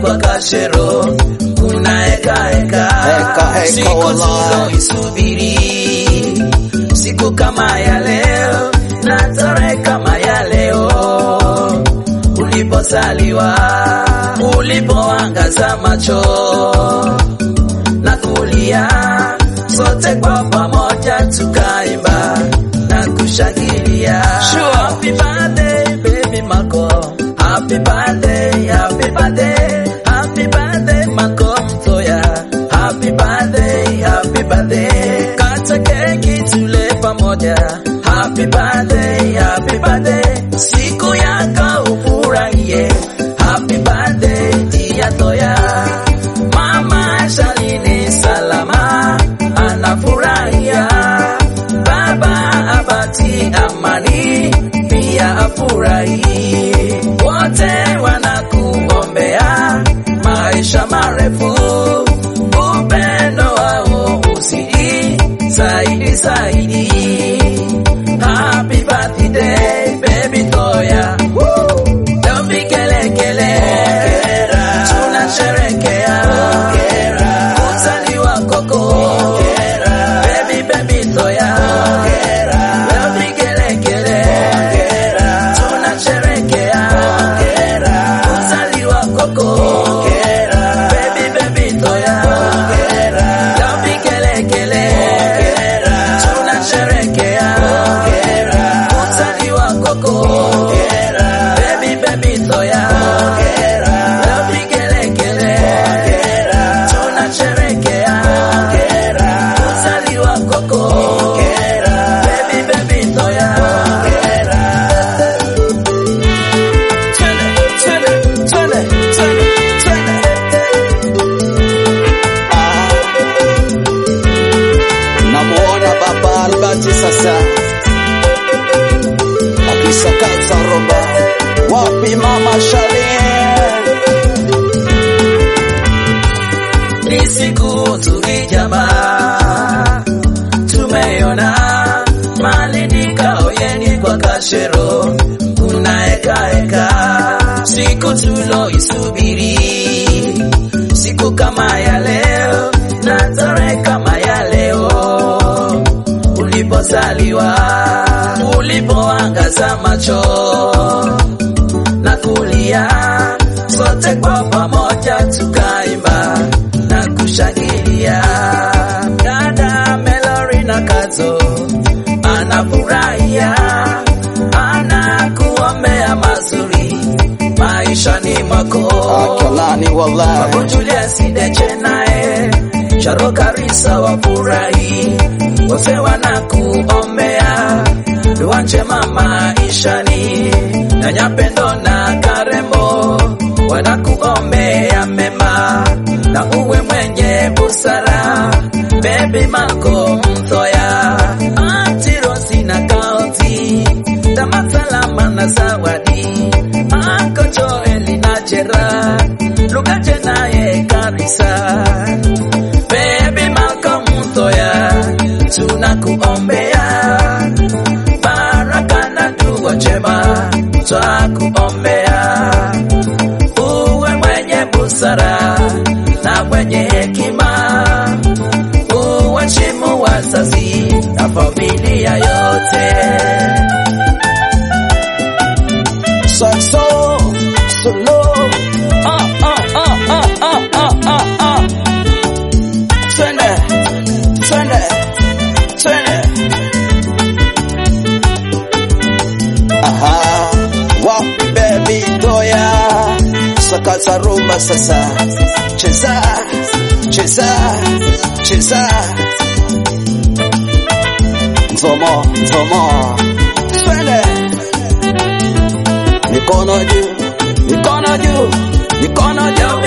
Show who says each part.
Speaker 1: kwa kashero kuna heka heka
Speaker 2: Heka, heka,
Speaker 1: siku
Speaker 2: wallahi.
Speaker 1: tuloisubiri siku kama ya leo na tarehe kama ya leo ulipozaliwa ulipoangaza macho na kulia sote kwa pamoja tukaimba na kushangilia
Speaker 2: Sure.
Speaker 1: happy birthday baby mako happy birthday happy birthday happy birthday mako mtoya happy birthday happy birthday kata keki tule pamoja happy birthday happy birthday siku yako ufurahie happy birthday tia toya mama shalini salama anafurahia baba abati amani pia afurahi wote wanakuombea maisha marefu upendo wao uzidi zaidi zaidi happy birthday baby toya Don't be kele kele tunasherekea kuzaliwa kwako baby baby toya Don't be kele kele tunasherekea kuzaliwa kwako baby baby toya Don't be kele kele tunasherekea kuzaliwa kwako baby baby toya Don't be kele kele tunasherekea kuzaliwa kwako baby baby toya Twende, twende, twende, twende, twende.
Speaker 2: Namuona baba Albati sasa akisakaza roba. Wapi mama Shalin?
Speaker 1: ni siku tulijamaa tumeona malindika oyeni kwa kashero kuna heka heka siku tuloisubiri siku kama ya leo na tarehe kama ya leo ulipozaliwa ulipoangaza macho na kulia sote kwa pamoja tukaimba na kushangilia dada Melori na Kazo anafurahia anakuombea mazuri maishani mwako
Speaker 2: Akalani wallahi.
Speaker 1: Babu Julius Deche naye Charo Karisa wafurahi wote wanakuombea dua njema maishani na Nyapendo na Karembo wanakuombea mema na uwe mwenye busara Baby Malko Mthoya Auntie Rosi na Kaoti Tama salama na zawadi Anko Joeli na Gerard Lugaje naye Karisa Baby Malcolm Mthoya tunakuombea baraka na dua njema twakuombea uwe mwenye busara na mwenye hekima uwaheshimu wazazi na familia yote
Speaker 2: Saxo, solo. Ah, ah, ah, ah, ah, ah, ah, ah. Twende, twende, twende. Aha, wapi baby doya. Sakaza rumba sasa. Cheza, cheza, cheza. Nzomo, nzomo. Twende. Mikono juu, mikono juu, mikono juu.